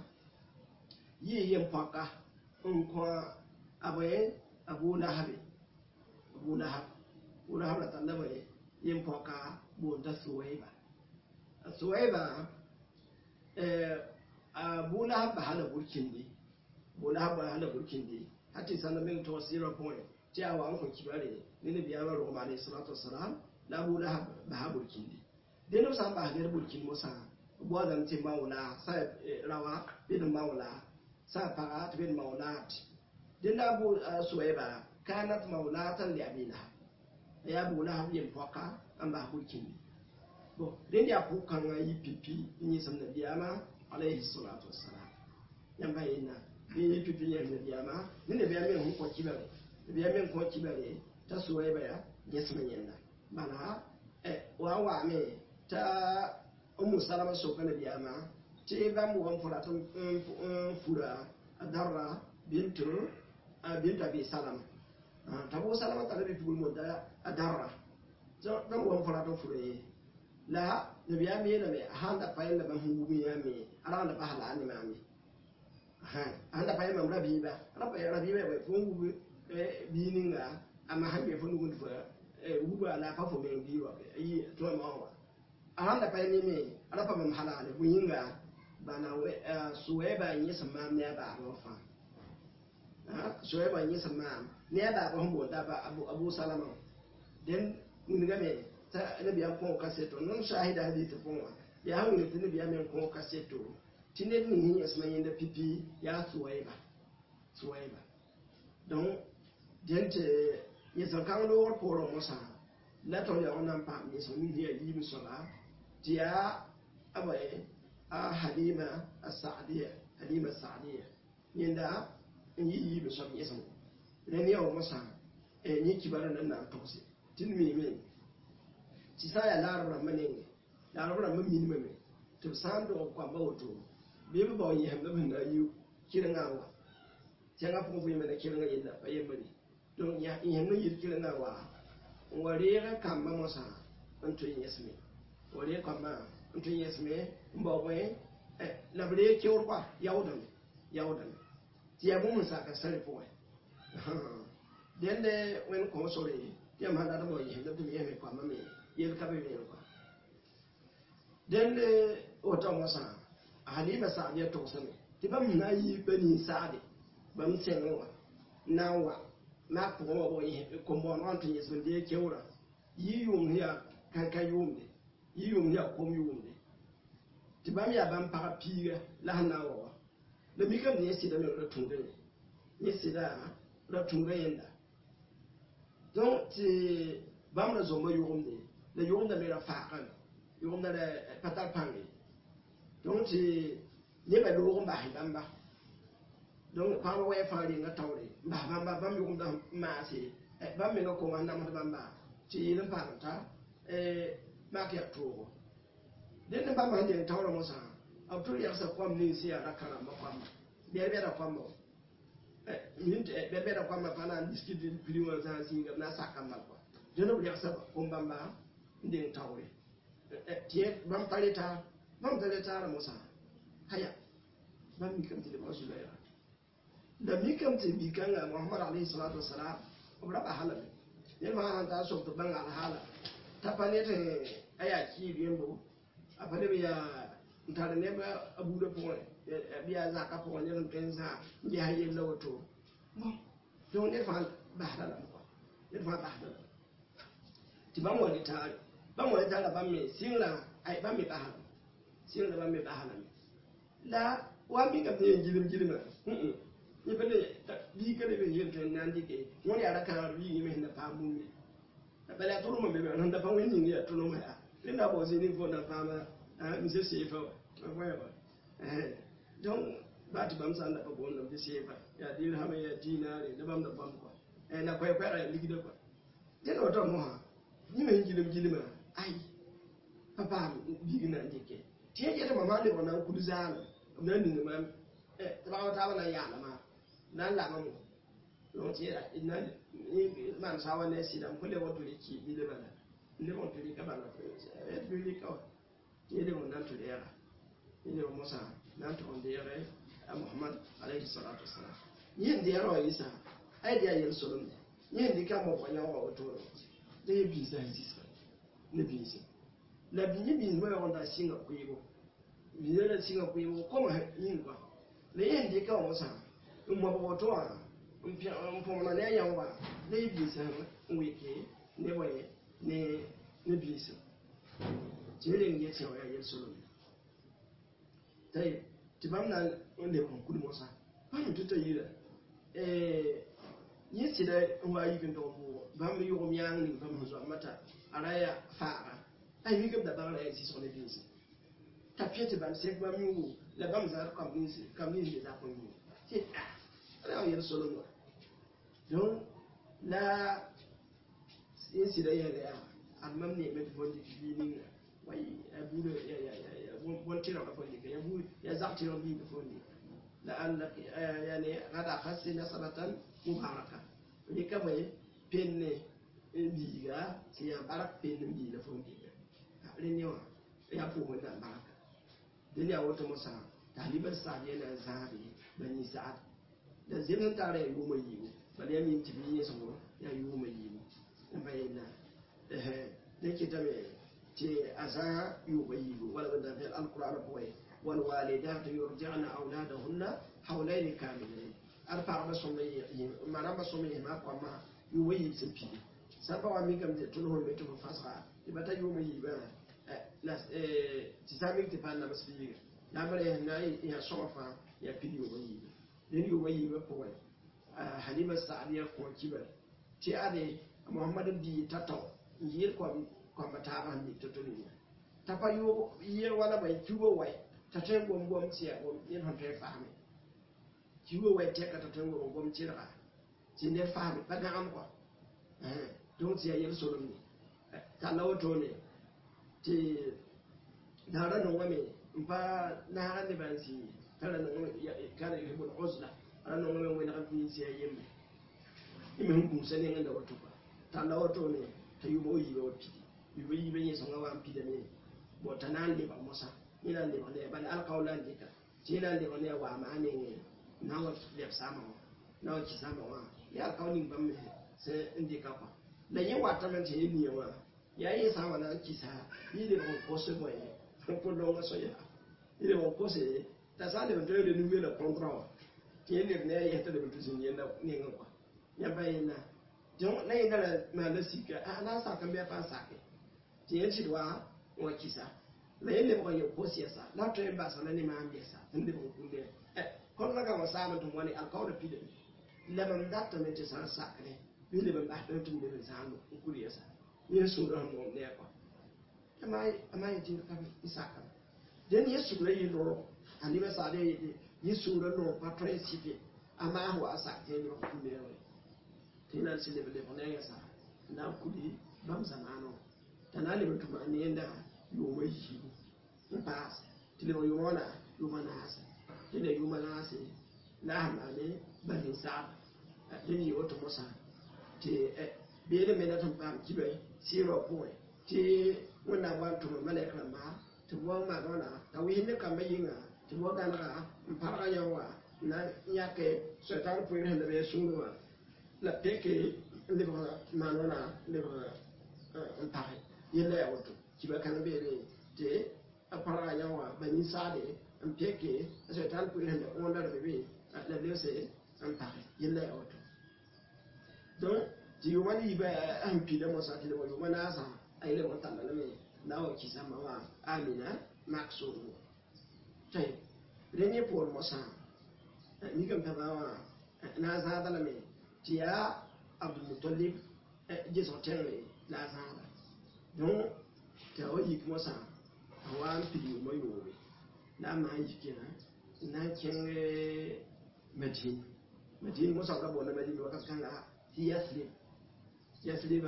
yi yin pɔka n kõ a bõe abu lahabi abu lahab abu lahab la talla bõe yin pɔka boonda suwaiba a suwaiba abu lahab ba hala burkindi abu lahab ba hala burkindi hati sanna min to sira point ti a wa an ko kibare ni ne biya ba roma alayhi salatu wassalam la abu lahab ba ha burkindi deno san ba ha burkin musa bo dan ti maula sa rawa bin maula sa para bin maulat din da abu suwaiba kanat maulatan li abi lahab ya abu lahab yin foka an ba burkindi bo din ya ku kan yi pipi ni san da biya ma alayhi salatu wassalam yan bayyana ni yi pipi yan da biya ma ni ne biya min ko kibare biya min ko kibare ta suwaiba ya yasma yanda bana wa wa me ta ummu salama so kana biya ma te ba mu wan fura tun fura adarra bintu bintu abi salama ta bu salama ta bi fugul mo da adarra so da mu wan fura tun fura yi la da biya me da me handa fayin da ban hungu mi ya me ala da ba hala ni ma me ha handa fayin mam rabi ba rabi rabi ba fungu bi ninga ama hanbe fungu fura wuba ala fa fo men biwa yi to ma wa ahanda pa ni me ala pa mam halale bu yinga bana suwɛɛba n yẽ sẽn maam ne a baabã fãa suwɛɛba n yẽ sẽn maam ne a baabã sẽn boonda abu salama den wingame t'a nabiyam kõo kaseto non shahida hadith põa yaa sẽn wing tɩ nabiyam me n kõo kaseto tɩ ned ning sẽn yẽsma yẽnda pipi yaa suwɛɛba suwɛɛba donc den tɩ yẽsẽn kãng loogr poorẽ mosã la tõnd yaoog na n paam yẽsg ning yaa yiim soaba tɩ yaa aba a halima asadiya halima sadiya yẽnda n yɩ yiim soab yẽsem rẽnd yaoog mosã yẽ kibarã nan na n togse tɩ d miime tɩ sã n yaa laarb rãmbã nenge laarb rãmbã minimame tɩ b sã n dog koamba woto bɩ b bao yẽsemd b sẽn na n yi kɩrengã n wa tẽngã pʋgẽ fo yẽmba na kɩrengã yella pa yembare donc yẽsem n yɩl kɩrengã wa n wa reegã kambã mosã n tõe yẽsme wa reeg kambã n tõe yẽsme n baoogẽ la b reeg keoor koa yaoodame yaoodame tɩ yaa bũmb n saka sare pʋgẽ dẽnde wẽnd kõ sore tɩ yãmb sã dat bao yẽsmd tɩ m yẽsme kambã me yel ka be meen koa dẽnde woto mosã halima saadiya togsame tɩ bãmb sẽn na n yi pa nin-saade bãmb sẽngẽ wã na n wa maak pʋgẽ wa kom-bõonegã n tɩ yẽsm n dee keoorã yi yʋʋmd yaa ka yʋʋmde yi yʋʋmd yaa kom yʋʋmde tɩ bãmb yaa bãmb pagb piiga la sẽn na n wa wa la mikame tɩ yẽ sɩdame ra tũuda ye yẽ sɩda ra tũuda yẽnda donc tɩ bãmb ra zomba yʋgemde la yʋgemda me ra faagame yʋgemda ra pa tar pãnge donc tɩ nebã loog n basɛ bãmba donc pãgba wɛ fãa renga taoore n bas bãmba bãmb yʋgemda n maase bãmb menga koma n namsd bãmba tɩ yeel n paam ta maak yaa toogo dẽnd bãmba sẽn deng taoorã mosã b tʋ rɛgsa koam ning sẽn yaa ra-kãrãmbã koamba bɛd-bɛda koamba bɛd-bɛda koamba pa na n biskit piri wã zãag zĩiga b na n sak n bal kɔa dẽnd b rɛgsa kom bãmba n deng taoore tɩ bãmb pa reta bãmb ta retaarã mosã haya bãmb mikame tɩ lebga zulayra la mikame tɩ bi-kãngã mohamad alayhi salatu wasalam b ra basalame ned fãa sãn taa sok tɩ bãng alhaala t'a pa ned a yaa kɩɩb yembo a pa leb yaa n tar neb a buudã pʋgẽ bɩ yaa zakã pʋgẽ ned n tõe n zã n gesa yella woto bon donc ned fãa basda lame kɔa ned fãa basda lame tɩ bãmb wa retaare bãmb wa retaara bãmb me sɩngrã ay bãmb me basalame sɩngrã bãmb me basalame la wa mikame tɩ yen gilm gilmã yẽ pa le biiga le be yen tõe n na n dɩke wõn yaa ra-kãagr biig me sẽn da paam bũmbe bala yaa tʋlmã be sẽn da pa wẽn ning yaa tʋlmã yaa rẽnd a bao zĩ fo na paama mise seefa wa wa donc ba tɩ bãmb sã n da pa boondame tɩ seefa yaa dirhame yaa diinaare la bãmb da bãmb kɔa la koɛɛ-koɛɛgã yaa ligda kɔa dẽnd woto mosã yẽ me sẽn gilm gilmã ay pa paam biig na n dɩke tɩ yẽ yetɩ mam sã n lebg na n kul zaanã b na n ning mam tɩ bagb taaba na n yaala maam na n lama mo donc tɩ na maan saa wa ne sɩdam fo lebg tɩ rɩk bile bala lebg tɩ rɩka bala tɩ rɩka wa tɩ yẽ lebg na n tɩ rɛɛga yẽ lebg mosã na n tʋg n deege a mohamad alayhi salatu wasalam yẽ n deɛgrã wã yɩsa a ye de a yel solemde yẽ n dɩka mobga yãoogã wotoore la yẽ biisã sẽn zĩsga ne biise la yẽ biismã yaoog n da sɩnga kʋɩɩbo biisã la sɩnga kʋɩɩbo koma yĩng kɔa la yẽ n dɩka wã mosã n mobg woto wã n põmna ne a yãoogã la yẽ biisã n wɩke ne bõe ne ne biisem tɩ yẽ reng yet sẽn wa yaa yel solemde tɩ bãmb na n lebg n kul mosã bãmb tɩ ta yira yẽ sɩda n wa yik n tog n bʋʋgɔ bãmb yʋgm yãang ning bãmb sẽn zoa mata a ra yaa faaga ay mikame da bagra yaa sɩsg ne biise t'a pẽ tɩ bãmb sẽk bãmb yũu la bãmb zãad kam nins kam nins be zak n yũu tɩ a ra wa yel solem wa donc la yẽ sɩda yɛl yaa ad mam neeme tɩ fõn dɩk bii ninga way a buudã bõn tɩrgã fõn dɩka ya buud ya zak tɩrg biiga fõn dɩka لعلك يعني غدا أخذت نصرة مباركة ريكا بي بين بيغا سيا بارك بين بيغا فون بيغا رينيوا يا فو من بارك دنيا وتا مسا تاليب السعدية زاري بني سعد da zinin tare ya yuma yiwu bal ya min tibi ya samu ya yuma yiwu in bayyana eh da ke ta me ce a sa yuma yiwu wala da fi alquran ko والوالدات يرجعن أولادهن حولين كاملين أرفع بصمي ما بصمي ما قام يوي سبي سبا وامي كم تلوه المتو فاسرا يبتا يوم يبا لا تسامي تفعل نفس فيه لا بلا هنا يا صوفا يا بيدي يوم يبا لين يوم يبا بوي حليمة السعدية كون كبر تي أدي محمد بي تاتو يير كون كون بتابع مي تتوني تابا يو يير ولا باي كيوبو واي تاتين بوم بوم تيا بوم ين هون تي فاهمي kiwo wai te ka tatun go gom cirga ti ne fami ba ga am ko eh don ti ya yel so ni ta lawo to ne ti da ran no ngame mpa na ran ne ban si kala no ya kana yi bul uzla ran no ngame wai na kan fi si ya yemme ime hun se ne nganda wato ba ta lawo to ne ta yi mo yi ba pi yi ba yi ba yi so ngawa pi da ne bo tanan le ba mosa ina le ba ne ba alqawlan dika ti ina le ba ne wa ma ne na wa lep sama wa na wa ki sama wa ya kauni ban me sai indi ka kwa da yin wata man ce ni wa ya yi sama na ki sa yi le ko ko se boy ko lo so ya yi le ko se ta sa le ndo le nu me la kontra wa ki ne ne ya ta le tu sin yen na ne ngwa kwa ya bai na jon na yin da ma la sika a na sa kan be fa sa ke ti yin ci wa wa ki sa la yin le ko yo ko si sa la to ba sa na ne ma ambe sa inde ko kunde eh kon naga wa sama tum wani alkawda pide lemam datta men te san sakne bi lemam ba do tum de sanu ukuri yasa yesu do mo ne ko amai amai tin ka isaka den yesu do yi do ani ba sa de yi yesu do no pa tre sipe ama ho asa te no ku me ro tinan sile be ko ne yasa na kuli bam zamano tanali mutum an yenda yo mai shi ba tile yo mona yo mana hasa tene yuma naase lahamane bani saab tene yoto mosa te beere mena tan pam kibe siro poe te wona wan to male krama te wo ma dona ta wi ne kam yinga te wo gan ga mpara yawa na yake setan poe hande be sunwa la peke le ba manona le ba mpare yele yawoto kibe kan beere te apara yawa bani saade n peke so tal pʋɩ sẽn wõndar be be la lese n page yella ya woto donc tɩ yʋma ne yiba sẽn pida mosã tɩ leba yʋma naasã a yele wã talla lame la wa kɩsãmba wã amina mak sʋʋgo tɩ rẽ yẽ poor mosã mikame tãba wã na a zãada lame tɩ yaa abdulmutalib gesg tẽngre la a zãada donc tɩ a wa yik mosã a wa n pid yʋma yoobe la a maan yikã n na n kẽng madin madin mosã ka boonda madin wakat kãnga tɩ yasrib yasriba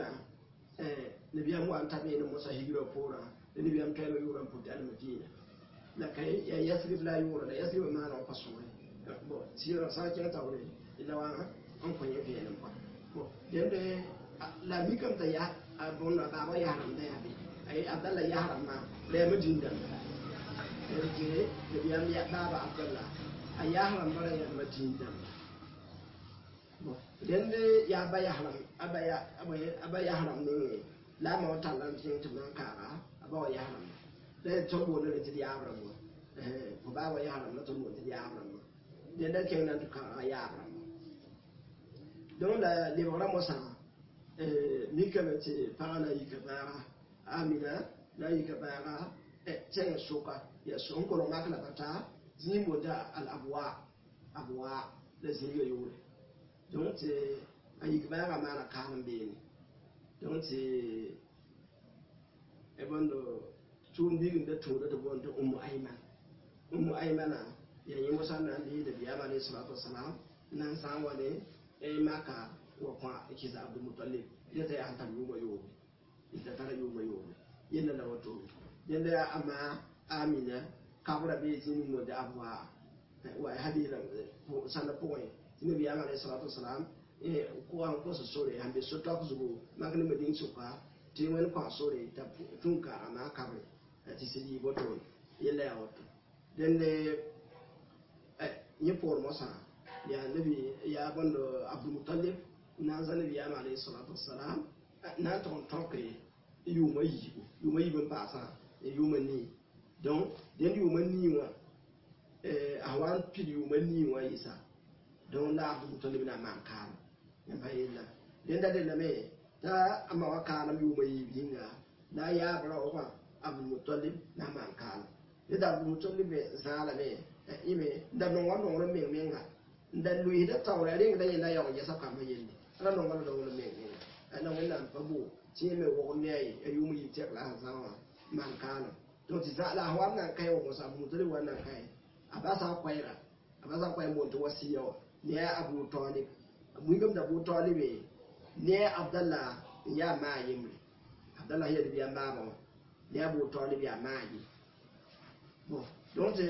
nabiyam wa n tab yẽne mosã higra poorã la nabiyam toɛɛma yʋʋra n pʋtɛ almadina la ka ya yasrib la a yʋʋra la yasriba maana wa pa sõore bon sɩɩrã sã n kẽng taoore la wa n kõ yẽ vẽenem pa bon dẽnde la mikame t'a ya a bõnd a baaba yasrãmda yaa be abdalla yasrãmbã la ya madin dãmba yarje da biyan ya baba abdullah a yahran bara ya madin dam den de ya ba yahran aba ya aba yahran ne la ma wata lan tin tin nan kara aba wa yahran da to bo ne ti yahran mo eh ko ba wa yahran na to bo ti yahran mo den da ken nan ka yahran don da le wala mo sa eh mi ka ce para na yi ka bara amina na yi ka bara tẽng soka ya so n kolg mak la ka ta zĩig boonda al abwa abwa la zĩiga yoore donc tɩ a yik bãaga maana kaam beene donc tɩ bõnd tʋʋm bigim da tũuda tɩ boond tɩ ũmmu ayman ũmmu aymana ya yẽ mosã na n dee nabiyaam alayhi salatu wasalam nan sã n wa ne maka wa kõ kɩsa abdulmutalib yeta yaa sẽn tar yʋʋma yoobe yeta tara yʋʋma yoobe yella la wa tʋʋm yẽnda yaa ama amina kabra bee zĩnig mo de abwa wa hadira sãnda pʋgẽ tɩ nabiyaam alayhi salatu wasalam kʋgã n kõs sore sãn be so-toak zugu mak ne madĩng sʋka tɩ wẽnd kõ sore t'a tũn kaaga maa kabre tɩ sɩd yɩ botoon yella yaa woto dẽnde yẽ poor mosã yaa nabi yaa bõnd abdulmutalib na n za nabiyaam alayhi salatu wasalam na n tʋg n tõke yʋʋma yiibu yʋʋma yiib n paasã yʋʋma nii donc dẽnd yʋʋma nii wã a wan pid yʋʋma niin wã yɩsa donc la abdul mutalib na n maan kaam yãmba yella dẽnda dellame t'a a ma wa kaalem yʋʋma yiib yĩnga la a yaab raoogã abdul mutalib na n maan kaalem dẽnda abdul mutalib me zaalame ime da nong wa nongr meng menga n da luɩsda taoora rẽngda yẽnda yaoog yɛsa kambã yelle ra nongã la nongr meng menga la wẽnnaam pa bo tɩ yẽ me wog ne a ye a yʋʋm yɩ tɛk la a zã wã maan kaalem donc tɩ la a wa nan kae wa mos abdul mutalib wa nan kae a basa koɛɛra a basa koɛɛ mon tɩ wasiya wa ne a abu talib wingame da abu talibe ne abdallah n yaa maa yembre abdallah yel bɩ a maaba wã ne abu talib yaa maa ye bon donc tɩ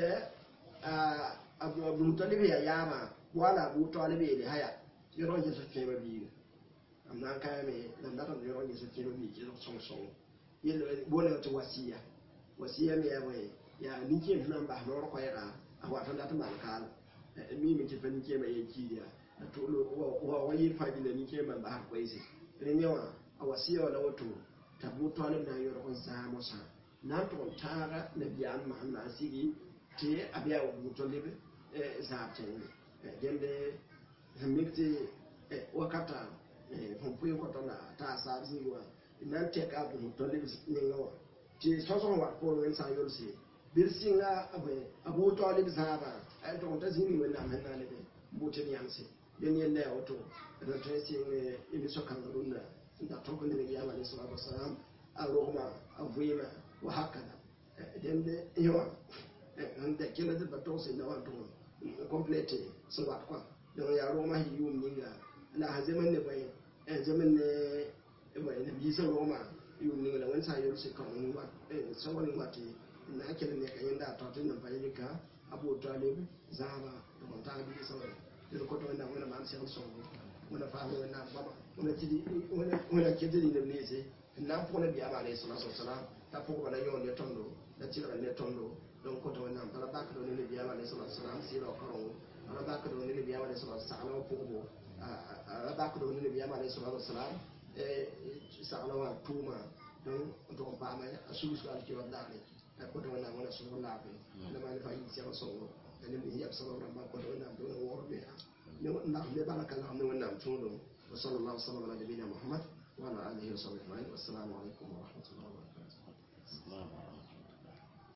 abdul mutalib ya yaama wala abu talib yeele haya yõrg n gesa kẽeba biiga m na n kaame la m datame yõrg n gesa kẽeba biig kɩsg sõng-sõng yel boolga tɩ wasiya wasiya me yaa bõe yaa nin-kẽem sẽn na n bas noor koɛɛga a wat n dat n maan kaala mime tɩ pa nin-kẽemã yen kiid yaa wa wa yɩl fãa gilla nin-kẽemã n basd koɛɛse rẽ yẽ wã a wasiya wala woto t'a bʋ talib na n yõrg n zãag mosã na n tʋg n tãaga nabiyaam maham na n sigi tɩ a bɩ a bʋ talib zaab tẽngẽ dẽnde sẽn mik tɩ wakata fõn pʋɩ kõta la t'a saab zĩig wã na n tɛk a bʋ talib ninga wã tɩ sõsg wat poor wẽnd sã n yolse bɩd sɩnga a bʋ talib zãaba a tʋg n ta zĩig ning wẽnnaam sẽn na lebe n bʋ tɩ d yãmse dẽn yella yaa woto d tõe n sɩng émission kãngã rũndã n da tõk ne nabiyaam alai salatu wasalam a rogma a vɩɩma wa hakada dẽnd yẽ wã n da kẽla tɩ pa tog sẽnda wã tʋg n complete sẽn wat kɔa donc yaa rogma sẽn yʋʋm ninga la a zemen ne bõe zemen ne bõe nabiisã rogma yʋʋm ning la wẽnd sã n yolse kõng ning wat sõng ning wat n na n kell neka yẽnda a tɔ tɩ nan pa yelka a bʋʋ talib zãaba tɩg n taag biisã wã tɩ d kot wẽnnaam wẽna maan segl sõngo wẽna faam wẽnnaam goama wẽna ket tɩ rĩndb neese n na n pʋg nabiyaam alayhi salatu wasalam t'a pʋgba la yõor ne tõndo la tɩlga ne tõndo donc kota wẽnnaam tara bakdo ne nabiyaam alayhi salatu wasalam sɩɩra wa karengo ara bakdo ne nabiyaam alayhi salatu sagla wa pʋgbo ara bakdo ne nabiyaam alayhi salatu wasalam sagla wa tʋʋma donc n tʋg n paama a sulsga alkiwa daare kota wẽnnaam wẽna sõng laafɩ la maan fa yɩ sɛg sõngo la ne yab sabab rãmba kota wẽnnaam tɩ wẽna woor bɩa ndax ne bala ka lagm ne wẽnnaam tũudum وصلى الله وسلم على نبينا محمد وعلى اله وصحبه اجمعين والسلام عليكم ورحمه الله وبركاته